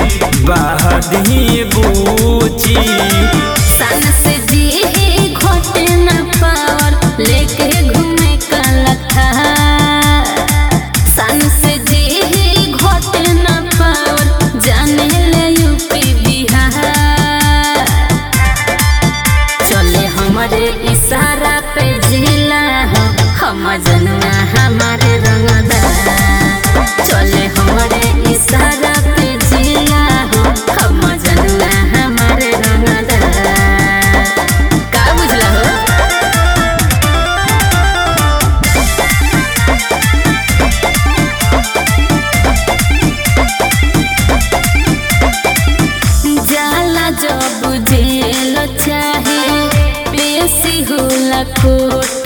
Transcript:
बहदी बूची सन से जी घोटे न पावर लेके घूमे का लखा सन से जी घोटे न पावर जाने ले यूपी बिहार चले हमारे इशारा पे जिला हो हम जनवा हमारे रंगदा चले हमारे इशारा पे जिला हो हम जनवा हमारे रंगदा का बुझला हो जाला जब जेल चाहे पेशी होला कोर्ट